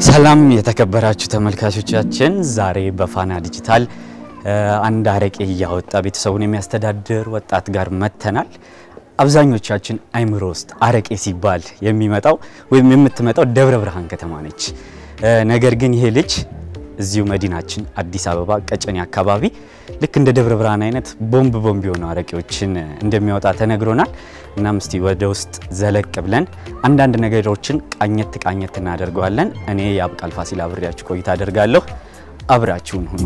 ሰላም የተከበራችሁ ተመልካቾቻችን፣ ዛሬ በፋና ዲጂታል አንድ አረቄ እያወጣ ቤተሰቡን የሚያስተዳድር ወጣት ጋር መጥተናል። አብዛኞቻችን አይምሮ ውስጥ አረቄ ሲባል የሚመጣው ወይም የምትመጣው ደብረ ብርሃን ከተማ ነች። ነገር ግን ይሄ ልጅ እዚሁ መዲናችን አዲስ አበባ ቀጨኔ አካባቢ ልክ እንደ ደብረ ብርሃን አይነት ቦምብ ቦምብ የሆኑ አረቄዎችን እንደሚያወጣ ተነግሮናል። እናም እስቲ ወደ ውስጥ ዘለቅ ብለን አንዳንድ ነገሮችን ቃኘት ቃኘት እናደርገዋለን። እኔ የአብቃል ፋሲል አብሬያችሁ ቆይታ አደርጋለሁ። አብራችሁን ሁኑ።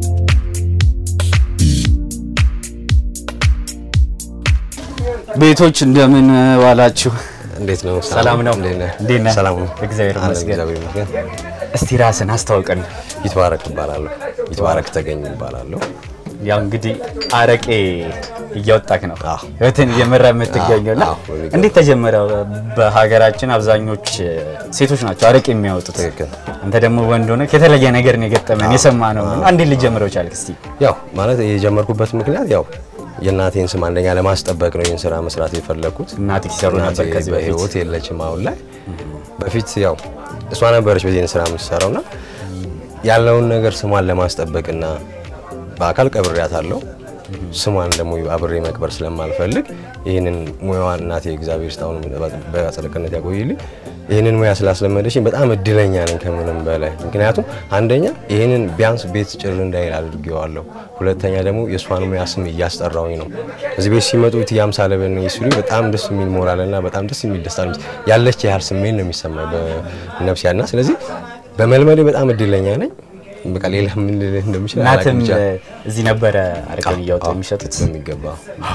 ቤቶች እንደምን ዋላችሁ? እንዴት ነው? ሰላም ነው? እንዴት ነህ? እንዴት ነህ? ሰላም ነው። እግዚአብሔር አለን፣ ይመስገን። እግዚአብሔር ይመስገን። እስቲ ራስን አስታውቀን። ይትባረክ እባላለሁ። ይትባረክ ተገኝ እባላለሁ። ያው እንግዲህ አረቄ እያወጣክ ነው አዎ። ህይወትን እየመራ የምትገኘው እና አዎ፣ በሚገባ። እንዴት ተጀመረ? በሀገራችን አብዛኞች ሴቶች ናቸው አረቄ የሚያወጡት። ትክክል። አንተ ደግሞ ወንድ ሆነ የተለየ ነገር ነው የገጠመን የሰማ ነው። እንዴት ልጀምረው ቻልክ? እስቲ ያው ማለት የጀመርኩበት ምክንያት ያው የእናቴን ስም አንደኛ ለማስጠበቅ ነው ይህን ስራ መስራት የፈለኩት። እናቴ ሲሰሩ ነበር እናቴ ከዚህ በፊት በህይወት የለችም አሁን ላይ። በፊት ያው እሷ ነበረች በዚህን ስራ የምትሰራውና ያለውን ነገር ስሟን ለማስጠበቅና በአካል ቀብሬያታለሁ። ስሟን ደግሞ አብሬ መቅበር ስለማልፈልግ ይህንን ሙያዋን እናቴ እግዚአብሔር ስታሁን በአጸደ ገነት ያቆይልኝ። ይህንን ሙያ ስላስለመደችኝ በጣም እድለኛ ነኝ ከምንም በላይ። ምክንያቱም አንደኛ ይህንን ቢያንስ ቤት ጭር እንዳይል አድርጌዋለሁ። ሁለተኛ ደግሞ የእሷን ሙያ ስም እያስጠራውኝ ነው። እዚህ ቤት ሲመጡ ትያም ሳለበን ሲሉ በጣም ደስ የሚል ሞራልና በጣም ደስ የሚል ደስታ ነው ያለች ያህል ስሜት ነው የሚሰማኝ በነፍስ ያልና ስለዚህ በመልመዴ በጣም እድለኛ ነኝ። በቃ ሌላ ምን ልልህ እንደምችል እናትም አላውቅም ብቻ። እዚህ ነበረ አረቄውን እያወጡ አዎ፣ የሚሸጡት። በሚገባ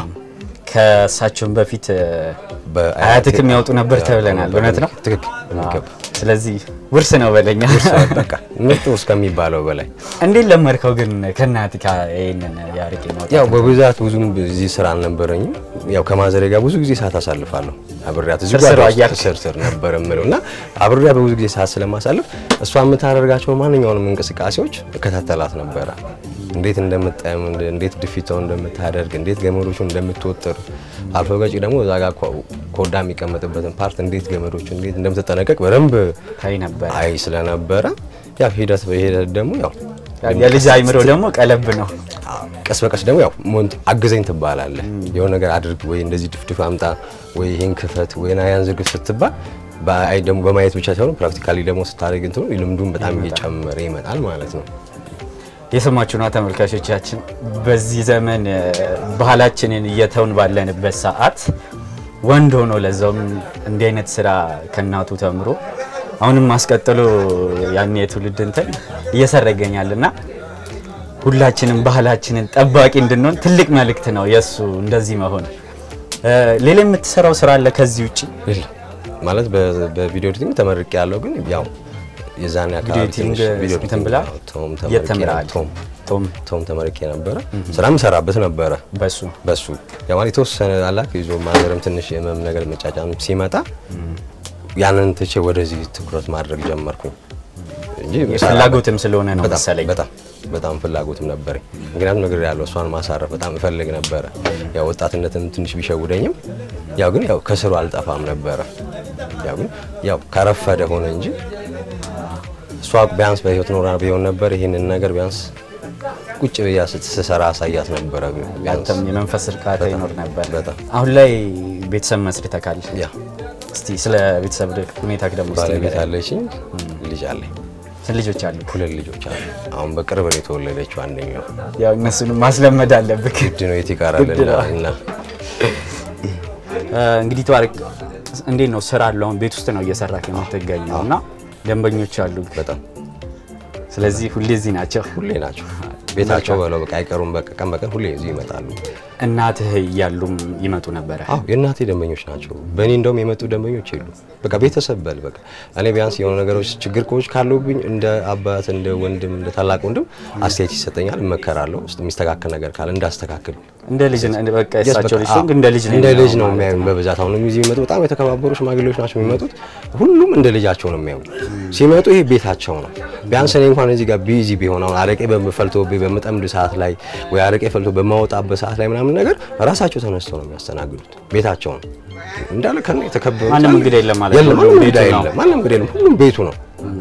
ከእሳቸውን በፊት በአያቴ- አያትክም ያወጡ ነበር ተብለናል። እውነት ነው? ትክክል በሚገባ ስለዚህ ውርስ ነው በለኛ። በቃ ምርጡ እስከሚባለው በላይ እንዴት ለመድከው ግን ከእናትህ ጋር ይሄንን የአረቄ ማውጣት? ያው በብዛት ብዙም እዚህ ስራ አልነበረኝም። ያው ከማዘሬ ጋር ብዙ ጊዜ ሰዓት አሳልፋለሁ። አብሬያት እዚህ ስርስር ጓዳ ውስጥ እያልክ? ስርስር ነበር የምለው እና አብሬያት በብዙ ጊዜ ሰዓት ስለማሳልፍ እሷ የምታደርጋቸው ማንኛውንም እንቅስቃሴዎች እከታተላት ነበረ። እንዴት እንደምጠም፣ እንዴት ድፊቷን እንደምታደርግ፣ እንዴት ገመዶቹን እንደምትወጥር አልፎ ገጪ ደግሞ እዛ ጋር ኮ- ኮዳ የሚቀመጥበትን ፓርት እንዴት ገመዶቹን እንዴት እንደምትጠነቀቅ በደንብ ታይ ነበር። አይ ስለነበረ ያው ሂደት በሂደት ደግሞ ያው የልጅ አይምሮ ደግሞ ቀለብ ነው። ቀስ በቀስ ደግሞ ያው ሞንት አግዘኝ ትባላለህ። የሆነ ነገር አድርግ ወይ እንደዚህ ድፍድፍ አምጣ ወይ ይሄን ክፈት ወይ ና ያን ዝርግፍ ስትባል በአይ ደግሞ በማየት ብቻ ሳይሆን ፕራክቲካሊ ደግሞ ስታደርግ እንትኑ ልምዱን በጣም እየጨመረ ይመጣል ማለት ነው። የሰማችሁ ነው ተመልካቾቻችን። በዚህ ዘመን እ፣ ባህላችንን እየተውን ባለንበት ሰዓት ወንድ ሆኖ ለዛውም እንዲህ አይነት ስራ ከእናቱ ተምሮ አሁንም አስቀጥሎ ያን የትውልድ እንትን እየሰራ ይገኛል እና ሁላችንም ባህላችንን ጠባቂ እንድንሆን ትልቅ መልእክት ነው የእሱ እንደዚህ መሆን። እ፣ ሌላ የምትሰራው ስራ አለ ከዚህ ውጭ? የለም ማለት በ- በቪዲዮ ኤዲቲንግ ተመርቄ ያለው ግን ያው የዛኔ አካባቢ ኤዲቲንግ ትንሽ ቪዲዮ እንትን ኤዲቲንግ ብላ አዎ፣ ቶም የት ተመርቄ ተምረሃል? ቶም ቶም ቶም ተመርቄ ነበረ። ስራም ሰራበት ነበረ በሱ በሱ ያው ማለት የተወሰነ አላክ ይዞ ማዘርም ትንሽ የመም ነገር መጫጫን ሲመጣ ያንን ትቼ ወደዚህ ትኩረት ማድረግ ጀመርኩኝ እንጂ ፍላጎትም ስለሆነ ነው በጣም መሰለኝ። በጣም በጣም ፍላጎትም ነበረኝ። ምክንያቱም ነገር ያለው እሷን ማሳረፍ በጣም እፈልግ ነበረ። ያው ወጣትነትም ትንሽ ቢሸውደኝም ያው ግን ያው ከስሩ አልጠፋም ነበረ። ያው ግን ያው ከረፈደ ሆነ እንጂ እሷ ቢያንስ በህይወት ኖራ ቢሆን ነበር ይህንን ነገር ቢያንስ ቁጭ ብያ ስትሰራ አሳያት ነበረ። ቢያንስ አንተም የመንፈስ እርካታ በጣም፣ ይኖር ነበር። በጣም። አሁን ላይ ቤተሰብ መስርተካል። ያ እስቲ ስለ ቤተሰብ ሁኔታ ደግሞ እስቲ ባለቤት ንገረኝ። አለችኝ፣ ልጅ አለኝ፣ ስንት ልጆች አሉ? ሁለት ልጆች አሉ። አሁን በቅርብ ነው የተወለደችው አንደኛው። ያው እነሱንም ማስለመድ አለብህ። ግድ ነው የት ይቀራል ግድ እና ነው። እና እ፣ እንግዲህ ተባረክ። እንዴት ነው ስራ አለው? አሁን ቤት ውስጥ ነው እየሰራክ የምትገኘው እና ደንበኞች አሉ። በጣም ስለዚህ ሁሌ እዚህ ናቸው። ሁሌ ናቸው ቤታቸው በለው በቃ አይቀሩም። በቃ ቀን በቀን ሁሌ እዚህ ይመጣሉ። እናትህ እያሉም ይመጡ ነበረ። አዎ የእናቴ ደንበኞች ናቸው። በእኔ እንደውም የመጡ ደንበኞች የሉ። በቃ ቤተሰብ በል በቃ እኔ ቢያንስ የሆኑ ነገሮች ችግር ኮች ካለብኝ እንደ አባት እንደ ወንድም እንደ ታላቅ ወንድም አስተያየት ይሰጠኛል፣ እመከራለሁ። ውስጥ የሚስተካከል ነገር ካለ እንዳስተካክል እንደ ልጅ ነው በቃ Yes, የእሳቸው በቃ ልጅ ሲሆን እንደ ልጅ ነው እንደ ልጅ የሚሆነው ነው ማለት የሚያዩን በብዛት አሁን እዚህ የሚመጡ በጣም የተከባበሩ ሽማግሌዎች ናቸው የሚመጡት። ሁሉም እንደ ልጃቸው ነው የሚያዩን። ሲመጡ ይሄ ቤታቸው ነው። ቢያንስ እኔ እንኳን እዚህ ጋር ቢዚ ቢሆን አሁን አረቄ በፈልቶብኝ በምጠምድ ሰዓት ላይ ወይ አረቄ ፈልቶ በማወጣበት ሰዓት ላይ ምናምን ነገር ራሳቸው ተነስተው ነው የሚያስተናግዱት። ቤታቸው ነው እንዳለ ከነ የተከበሩ ማንም እንግዳ የለም ማለት ነው። የለም ማንም ቤቱ እንግዳ ነው። የለም። ማንም እንግዳ የለም። ሁሉም ቤቱ ነው።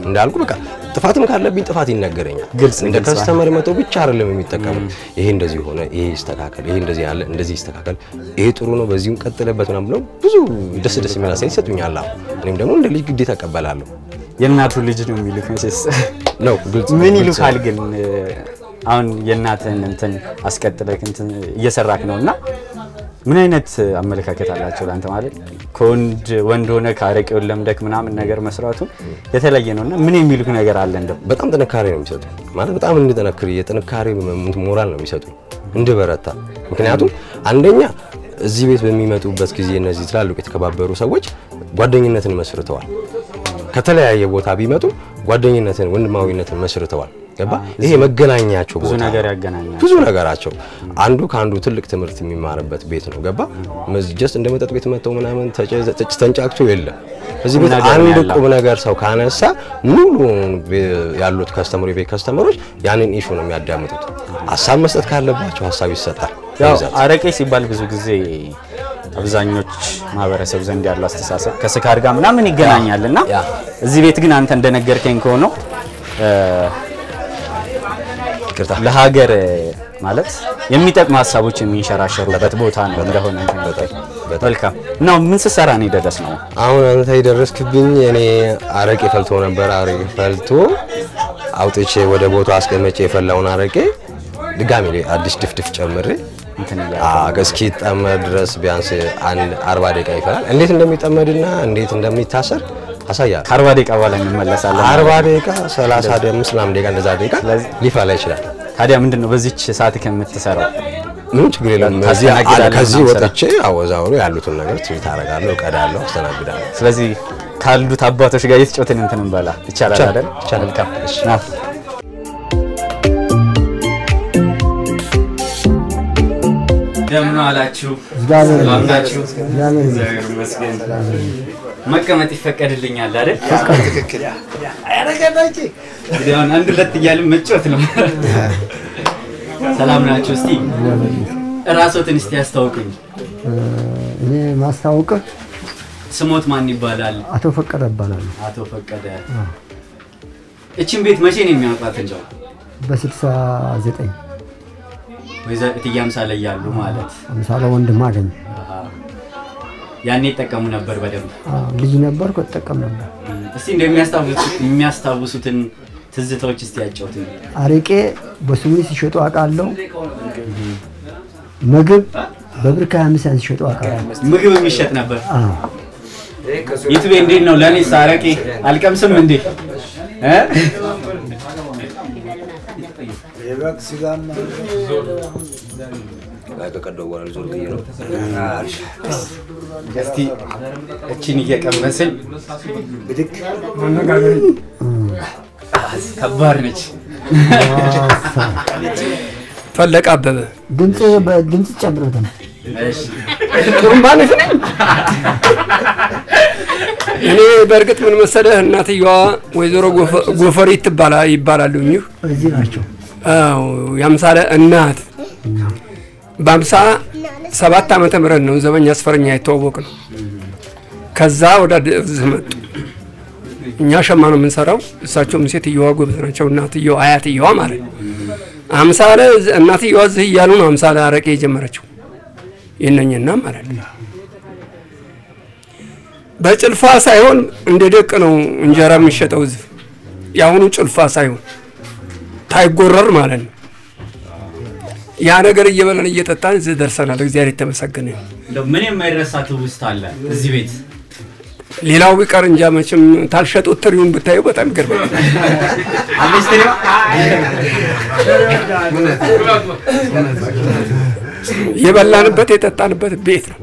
እንዳልኩ በቃ ጥፋትም ካለብኝ ጥፋት ይነገረኛል። ግልጽ እንደ ግልጽ ከስተመር መተው ብቻ አይደለም የሚጠቀሙት። ይሄ እንደዚህ ሆነ፣ ይሄ ይስተካከል፣ ይሄ እንደዚህ ያለ እንደዚህ ይስተካከል፣ ይሄ ጥሩ ነው፣ በዚሁም ቀጥለበት ምናምን ብለው ብዙ ደስ ደስ የሚል አስተያየት ይሰጡኛል። አዎ እኔም ደግሞ እንደ ልጅ ግዴታ እቀበላለሁ የእናቱ ልጅ ነው የሚሉት መቼስ ነው ግልጽ ምን ግልጽ ይሉካል ግን አሁን የእናትህን እንትን አስቀጥለህ እንትን እየሰራክ ነው እና ምን አይነት አመለካከት አላቸው ለአንተ ማለት ከወንድ ወንድ ሆነ ከአረቄውን ለምደክ ምናምን ነገር መስራቱ የተለየ ነው እና ምን የሚሉክ ነገር አለ እንደው በጣም ጥንካሬ ነው የሚሰጡ ማለት በጣም እንድጠነክር የጥንካሬ ሞራል ነው የሚሰጡ እንድበረታ። ምክንያቱም አንደኛ እዚህ ቤት በሚመጡበት ጊዜ እነዚህ ትላልቅ የተከባበሩ ሰዎች ጓደኝነትን መስርተዋል። ከተለያየ ቦታ ቢመጡ ጓደኝነትን፣ ወንድማዊነትን መስርተዋል። ገባ? ይሄ መገናኛቸው ብዙ ቦታ ነገር ነው። ያገናኛል። ብዙ ነገራቸው አንዱ ከአንዱ ትልቅ ትምህርት የሚማርበት ቤት ነው። ገባ? ጀስት እንደ መጠጥ ቤት መጥተው ምናምን ተጨ- ተጭ- ተንጫጭቶ የለም። እዚህ ቤት ነገር ነው አንድ ያለው። ቁም ነገር ሰው ካነሳ ሙሉ ያሉት ከስተመሩ የቤት ከስተመሮች ያንን ኢሹ ነው የሚያዳምጡት። ሀሳብ መስጠት ካለባቸው ሀሳብ ይሰጣል። ያው በብዛት አረቄ ሲባል ብዙ ጊዜ አብዛኞች ማህበረሰብ ዘንድ ያለው አስተሳሰብ ከስካር ጋር ምናምን ይገናኛል እና ያ። እዚህ ቤት ግን አንተ እንደነገርከኝ ከሆነው እ፣ ይቅርታ ለሀገር ማለት የሚጠቅሙ ሀሳቦች የሚንሸራሸሩበት ቦታ ነው እንደሆነ እንትን በጣም በጣም መልካም እና ምን ስትሰራ ነው የደረስ ነው? አሁን አንተ የደረስክብኝ እኔ አረቄ ፈልቶ ነበር። አረቄ ፈልቶ አውጥቼ ወደ ቦታው አስቀመጬ የፈላውን አረቄ ድጋሜ ላይ አዲስ ድፍድፍ ጨምሬ እንትን እያለ አ- እስኪጠመድ ድረስ ቢያንስ አንድ አርባ ደቂቃ ይፈላል። እንዴት እንደሚጠመድና እንዴት እንደሚታሰር አሳያለሁ። ከአርባ ደቂቃ በኋላ እንመለሳለን። አርባ ደቂቃ ሰላሳ አምስት ምናምን ደቂቃ እንደዛ ደቂቃ ስለዚህ- ሊፈላ ይችላል። ታዲያ ምንድን ነው በዚች ሰዓት ከምትሰራው? ምንም ችግር የለም። እዚህ ታስተናግዳለህ ከዚህ ምናምን ስራ? ወጥቼ አወዛውሮ ያሉትን ነገር ትሪት አደርጋለሁ፣ እቀዳለሁ፣ አስተናግዳለሁ። ስለዚህ ካሉት አባቶች ጋር የተጫወትን እንትን እንበላ ይቻላል ይቻላል፣ አይደል? ይቻላል። መልካም እሺ። ና። እንደምን አላችሁ? እግዚአብሔር ሰላም ናችሁ? እግዚአብሔር እግዚአብሔር ይመስገን። መቀመጥ ይፈቀድልኛል አይደል? እንግዲህ አሁን አንድ ሁለት እያልን መጫወት ነው። ሰላም ናችሁ? እስቲ እራስዎትን እስቲ ያስታውቁኝ። እኔ ማስታወቅህ ስሞት ማን ይባላል? አቶ ፈቀደ እባላለሁ። አቶ ፈቀደ። እችን ቤት መቼ ነው የሚያውቋት? እንደው በስልሳ ዘጠኝ ወይዘሮ እትዬ አምሳለ እያሉ ማለት አምሳለ ወንድም አገኝ አሃ። ያኔ ይጠቀሙ ነበር በደንብ። ልጅ ነበርኩ እጠቀም ነበር። እስቲ እንደሚያስታውሱት የሚያስታውሱትን ትዝታዎች እስቲ ያጫውቱኝ። አረቄ በስሙ ሲሸጡ አውቃለሁ። ምግብ በብር ከሀያ አምስት ያን ሲሸጡ አውቃለሁ። ምግብ የሚሸጥ ነበር። አዎ። ዩቱቤ እንዴት ነው? ለእኔስ አረቄ አልቀምስም እንዴ? እ? ከቀደው በኋላ ዞር ብዬ ነው እስቲ እችን እየቀመስን ከባድ ነች። ፈለቀ አበበ ድምፅ በድምፅ ጨምረታል። እሺ። ጥሩምባ ነሽ ነኝ። እኔ በእርግጥ ምን መሰለህ እናትየዋ ወይዘሮ ጎፈ- ጎፈሪት ትባላ ይባላሉ እኚህ እዚህ ናቸው። አዎ የአምሳለ እናት በአምሳ ሰባት ዓመተ ምህረት ነው ዘበኛ አስፈረኛ የተዋወቅ ነው። ከዛ ወደ እዚህ መጡ። እኛ ሸማ ነው የምንሰራው፣ እሳቸውም ሴትየዋ ጎበዝ ናቸው። እናትየዋ አያትየዋ ማለት ነው። አምሳለ እናትየዋ እዚህ እያሉ ነው አምሳለ አረቄ የጀመረችው የነኝና ማለት ነው። በጭልፋ ሳይሆን እንደ ደቅ ነው እንጀራ የሚሸጠው እዚህ። የአሁኑ ጭልፋ ሳይሆን ታይጎረር ማለት ነው። ያ ነገር እየበላን እየጠጣን እዚህ ደርሰናል። እግዚአብሔር የተመሰገነ ይሁን። እንደው ምን የማይረሳ ትውስታ አለ እዚህ ቤት? ሌላው ቢቀር እንጃ መቼም ታልሸጡት ትሪውን ብታዩ በጣም ይገርማል። አምስት ነው። የበላንበት የጠጣንበት ቤት ነው።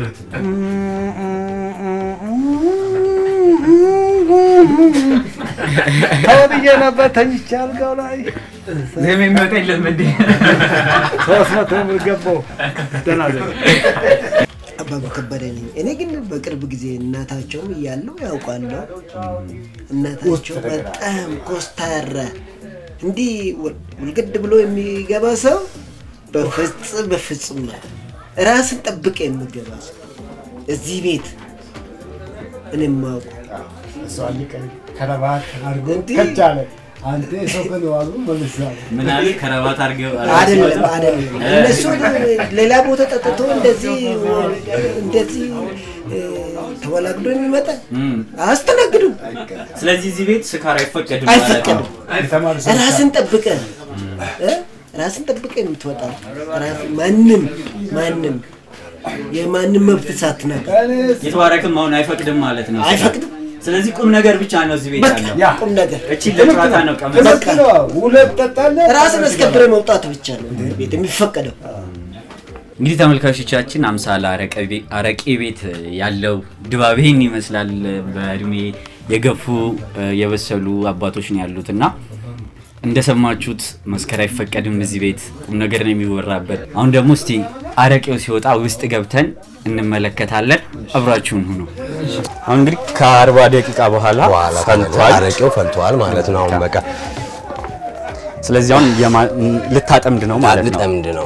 ተወብዬ ነበር ተኝቼ አልጋው ላይ ዝም የሚወጣ የለም እንዴ? ሶስት መቶ ብር ገባው። ደህና ደህና አባባ ከበደ ነኝ። እኔ ግን በቅርብ ጊዜ እናታቸውም እያለው ያውቃለሁ። እናታቸው በጣም ኮስታራ እንዲህ ውል- ውልግድ ብሎ የሚገባ ሰው በፍጹም በፍጹም ነው። ራስን ጠብቀ የሚገባ ሰው እዚህ ቤት እኔ የማውቀው እሷ ሊቀር ከረባት አድርጎ እንዲህ? ከች አለ። አንተ የሰው ቀን ዋሉ መልሳለ ምን አለ ከረባት አድርገው አይደለም አይደለም። እነሱ ሌላ ቦታ ጠጥቶ እንደዚህ እንደዚህ እ፣ ተወላግዶ የሚመጣ አያስተናግዱም። ስለዚህ እዚህ ቤት ስካር አይፈቀድም ማለት ነው። አይፈቀድም። የተማሩ ሰዎች ራስን ጠብቀ እ? ራስን ጠብቀ የምትወጣ ራስ- ማንም ማንም የማንም መብት ሳትነካ የተባረክም አሁን አይፈቅድም ማለት ነው። አይፈቅድም። ስለዚህ ቁም ነገር ብቻ ነው እዚህ ቤት በቃ ያለው። ቁም ነገር እቺ ለጨዋታ ነው ቀመስ ትምህርት ነው። ሁለት ጠጣለህ ራስን አስከብረ መውጣት ብቻ ነው ቤት የሚፈቀደው። እንግዲህ ተመልካቾቻችን አምሳል አረቄ ቤ- አረቄ ቤት ያለው ድባብ ይህን ይመስላል። በእድሜ የገፉ እ፣ የበሰሉ አባቶች ነው ያሉት እና እንደሰማችሁት መስከር አይፈቀድም እዚህ ቤት ቁም ነገር ነው የሚወራበት። አሁን ደግሞ እስቲ አረቄው ሲወጣ ውስጥ ገብተን እንመለከታለን። አብራችሁን ሁኑ። አሁን እንግዲህ ከአርባ ደቂቃ በኋላ በኋላ ፈልቷል። አረቄው ፈልቷል ማለት ነው። አሁን በቃ ስለዚህ አሁን የማ- ልታጠምድ ነው ማለት ነው። ልጠምድ ነው።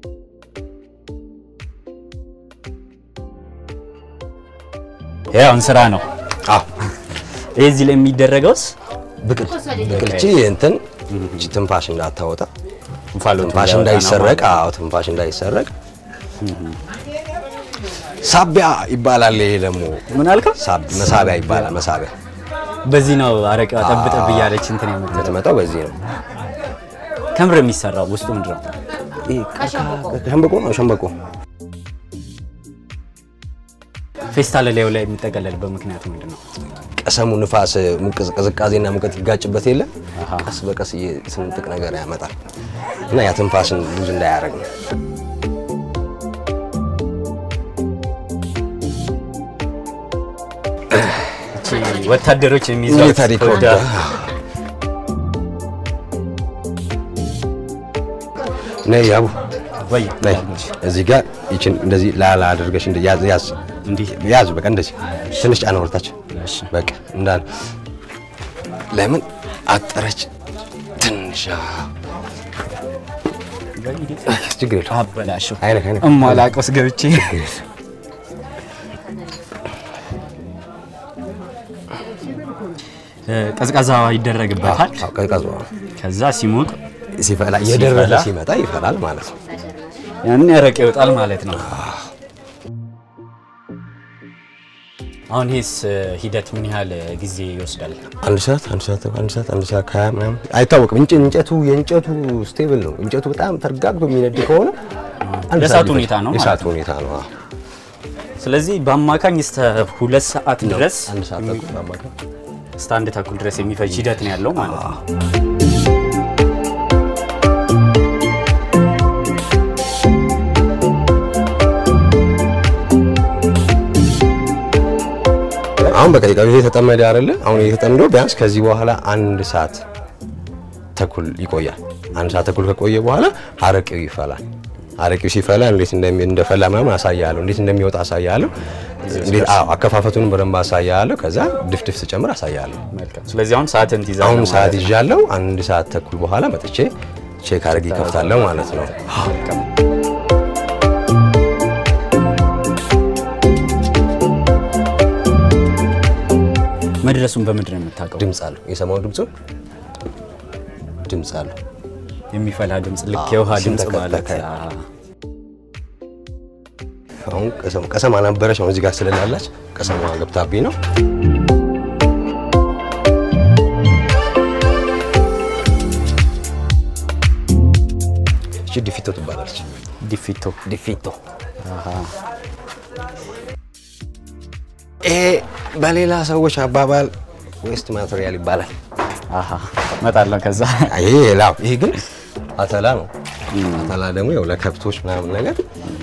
ይሄ አሁን ስራ ነው። አዎ ይሄ እዚህ ላይ የሚደረገውስ ብቅል ብቅልቺ እንትን እቺ ትንፋሽ እንዳታወጣ እንፋሎት ትንፋሽ እንዳይወጣ ነው እንዳይሰረቅ፣ ማለት አዎ ትንፋሽ እንዳይሰረቅ ሳቢያ ይባላል። ይሄ ደግሞ ነው። ምን አልከው? ሳብ- መሳቢያ ይባላል። መሳቢያ በዚህ ነው አረቄዋ ጠብ ጠብ እያለች እንትን የምትለው። የምትመጣው በዚህ ነው። ከምር የሚሰራው ውስጡ ምንድን ነው? ይሄ ሸንበቆ ነው። ሸንበቆ ፌስታል ላዩ ላይ የሚጠቀለልበት ምክንያቱ ምንድን ነው? ቀሰሙ ንፋስ ሙቀዝ- ቅዝቃዜና ሙቀት ይጋጭበት የለ አሃ። ቀስ በቀስ የስንጥቅ ነገር ያመጣል እና ያ ትንፋስን ሉዝ እንዳያደርግ ነው። እቺ ወታደሮች የሚይዟት ሚሊታሪ ኮድ ኮዳ ነይ ያቡ ወይ ነይ እዚህ ጋር ይችን እንደዚህ ላላ አድርገሽ እንደ ያዝ ያዝ እንዲህ ያዝ በቃ እንደዚህ ትንሽ ጫና ወርታች እሺ። በቃ እንዳል ለምን አጠረች ትንሽ አዎ። ችግር የለውም አበላሸው አይነክ አይነክ እማላቆስ ገብቼ እ፣ ቀዝቃዛ ይደረግበታል። አዎ፣ ቀዝቃዛ ከዛ ሲሞቅ ሲፈላ እየደረሰ ሲፈላ? ሲመጣ ይፈላል ማለት ነው። ያን ያረቄ ይወጣል ማለት ነው። አሁን ይህስ ሂደት ምን ያህል ጊዜ ይወስዳል? አንድ ሰዓት አንድ ሰዓት አንድ ሰዓት አንድ ሰዓት ከሀያ ምናምን አይታወቅም። እንጨ እንጨቱ የእንጨቱ ስቴብል ነው። እንጨቱ በጣም ተረጋግቶ የሚነድ ከሆነ አንድ የእሳቱ ሰዓት ሊፈጅ- ሁኔታ ነው ማለት የእሳቱ ነው። ሁኔታ ነው። አዎ። ስለዚህ በአማካኝ እስከ ሁለት ሰዓት ድረስ አንድ ሰዓት ተኩል በአማካይ እስከ አንድ ተኩል ድረስ የሚፈጅ ሂደት ነው ያለው ማለት ነው። አሁን በቃ ይሄ የተጠመደ አይደለ? አሁን ይሄ ተጠምዶ ቢያንስ ከዚህ በኋላ አንድ ሰዓት ተኩል ይቆያል። አንድ ሰዓት ተኩል ከቆየ በኋላ አረቄው ይፈላል። አረቄው ሲፈላ እንዴት እንደሚ እንደፈላ ምናምን አሳያለሁ። እንዴት እንደሚወጣ አሳያለሁ። እንዴት አዎ፣ አከፋፈቱን በደንብ አሳያለሁ። ከዛ ድፍድፍ ስጨምር አሳያለሁ። መልካም። ስለዚህ አሁን ሰዓትን ትይዛለህ አሁን ማለት ሰዓት ነው። ይዣለሁ። አንድ ሰዓት ተኩል በኋላ መጥቼ ቼክ አድርጌ ይከፍታለሁ ማለት ነው። መድረሱን በምንድን ነው የምታውቀው? ድምፅ አለው። የሰማው ድምፁን ድምፅ አለው። የሚፈላ ድምፅ ልክ አዎ፣ የውሃ ድምፅ ሲንተከተክ። ማለት አዎ። አሁን ቀሰም ቀሰም አልነበረች አሁን እዚህ ጋር ስለላላች ቀሰሟ ገብታብኝ ነው። እቺ ዲፊቶ ትባላለች። ዲፊቶ ዲፊቶ ይሄ በሌላ ሰዎች አባባል ዌስት ማቴሪያል ይባላል። አሃ እመጣለሁ ከዛ ይሄ ላው ይሄ ግን አተላ ነው። አተላ ደግሞ ያው ለከብቶች ምናምን ነገር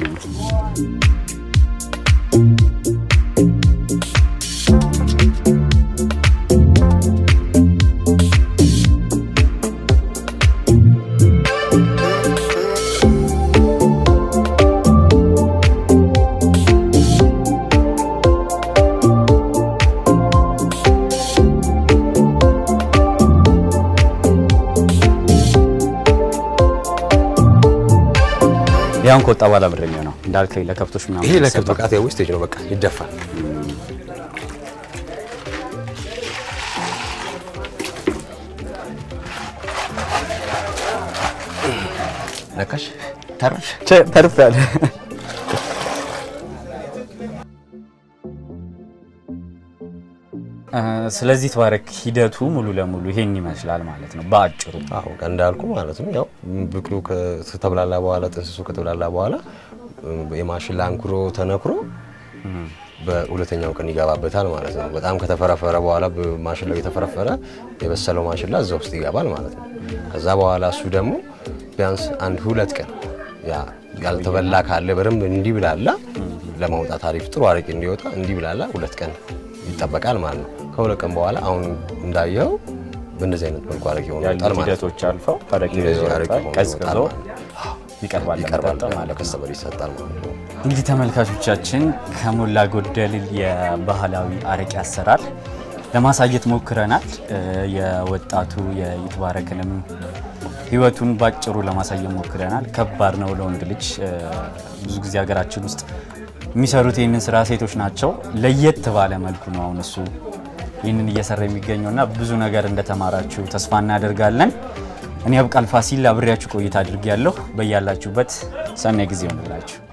ያውን ከወጣ በኋላ ብር የሚሆነው እንዳልከኝ ለከብቶች ምናምን ይሄ ለከብት ይሰጣል። ብቃት ያው ዌስቴጅ ነው። በቃ ይደፋል። ለካሽ ተርፍ ተርፋል። ስለዚህ ተባረክ ሂደቱ ሙሉ ለሙሉ ይሄን ይመስላል ማለት ነው በአጭሩ። አዎ እንዳልኩ ማለት ነው። ያው ብቅሉ ከተብላላ በኋላ ጥንስሱ ከተብላላ በኋላ የማሽላ አንኩሮ ተነክሮ በሁለተኛው ቀን ይገባበታል ማለት ነው። በጣም ከተፈረፈረ በኋላ ማሽላው የተፈረፈረ የበሰለው ማሽላ እዛ ውስጥ ይገባል ማለት ነው። ከዛ በኋላ እሱ ደግሞ ቢያንስ አንድ ሁለት ቀን ያ ያልተበላ ካለ በደንብ እንዲብላላ ለማውጣት አሪፍ ጥሩ አረቄ እንዲወጣ እንዲብላላ ሁለት ቀን ይጠበቃል ማለት ነው። ከሁለት ቀን በኋላ አሁን እንዳየው በእንደዚህ አይነት መልኩ አረቄ ሆኖ ይወጣል ያሉት ማለት ነው። ሂደቶች አልፈው አረቄ እንደዚህ አረቄ ይወጣል፣ ሆኖ ቀዝቅዞ ይወጣል ማለት ነው። ይቀርባል ይቀርባል ለመጠጥ ማለት ነው። ለከስተመር ይሰጣል ማለት ነው። እንግዲህ ተመልካቾቻችን ከሞላ ጎደል የባህላዊ አረቄ አሰራር ለማሳየት ሞክረናል። እ የወጣቱ የይትባረክንም ህይወቱን ባጭሩ ለማሳየት ሞክረናል። ከባድ ነው ለወንድ ልጅ እ ብዙ ጊዜ ሀገራችን ውስጥ የሚሰሩት ይህንን ስራ ሴቶች ናቸው። ለየት ባለ መልኩ ነው አሁን እሱ ይህንን እየሰራ የሚገኘው እና ብዙ ነገር እንደተማራችሁ ተስፋ እናደርጋለን። እኔ አብቃል ፋሲል አብሬያችሁ ቆይታ አድርጌያለሁ። በያላችሁበት ሰናይ ጊዜ ይሆንላችሁ።